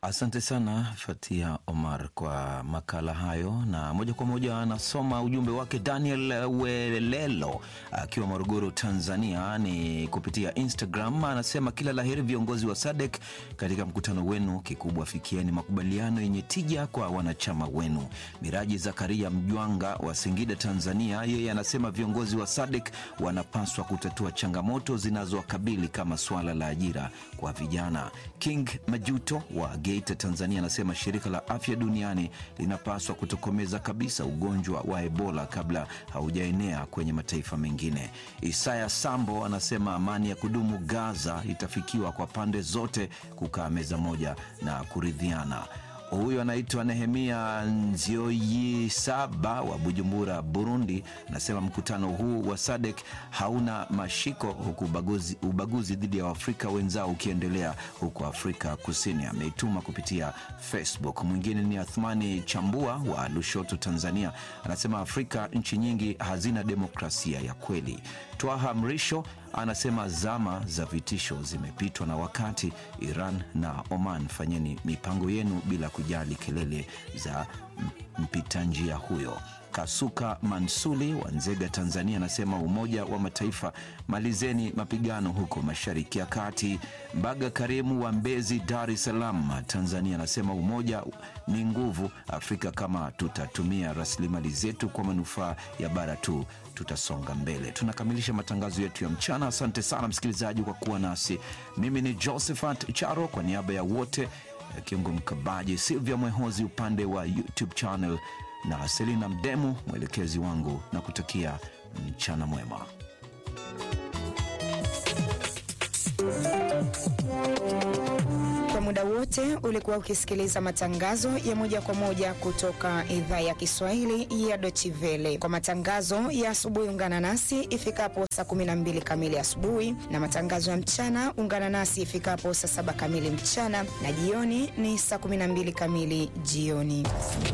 Asante sana Fatia Omar kwa makala hayo, na moja kwa moja anasoma ujumbe wake Daniel Welelo akiwa Morogoro, Tanzania, ni kupitia Instagram. Anasema kila laheri viongozi wa SADC katika mkutano wenu, kikubwa fikieni makubaliano yenye tija kwa wanachama wenu. Miraji Zakaria Mjwanga wa Singida, Tanzania, yeye anasema viongozi wa SADC wanapaswa kutatua changamoto zinazowakabili kama swala la ajira kwa vijana. King Majuto wa Geita, Tanzania, anasema shirika la afya duniani linapaswa kutokomeza kabisa ugonjwa wa Ebola kabla haujaenea kwenye mataifa mengine. Isaya Sambo anasema amani ya kudumu Gaza itafikiwa kwa pande zote kukaa meza moja na kuridhiana. Huyu anaitwa Nehemia Nzioyi Saba wa Bujumbura, Burundi, anasema mkutano huu wa SADC hauna mashiko, huku ubaguzi, ubaguzi dhidi ya Waafrika wenzao ukiendelea huko Afrika Kusini. Ameituma kupitia Facebook. Mwingine ni Athmani Chambua wa Lushoto, Tanzania, anasema Afrika nchi nyingi hazina demokrasia ya kweli. Twaha Mrisho anasema zama za vitisho zimepitwa na wakati. Iran na Oman, fanyeni mipango yenu bila kujali kelele za mpita njia huyo. Kasuka Mansuli wa Nzega, Tanzania, anasema Umoja wa Mataifa, malizeni mapigano huko Mashariki ya Kati. Mbaga Karimu wa Mbezi, Dar es Salaam, Tanzania, anasema umoja ni nguvu. Afrika kama tutatumia rasilimali zetu kwa manufaa ya bara tu tutasonga mbele. Tunakamilisha matangazo yetu ya mchana. Asante sana msikilizaji kwa kuwa nasi. Mimi ni Josephat Charo kwa niaba ya wote, Kiungo Mkabaji, Silvia Mwehozi upande wa YouTube channel na Selina Mdemu mwelekezi wangu, na kutakia mchana mwema. Kwa muda wote ulikuwa ukisikiliza matangazo ya moja kwa moja kutoka idhaa ya Kiswahili ya Deutsche Welle. Kwa matangazo ya asubuhi, ungana nasi ifikapo saa 12 kamili asubuhi, na matangazo ya mchana ungana nasi ifikapo saa saba kamili mchana, na jioni ni saa 12 kamili jioni.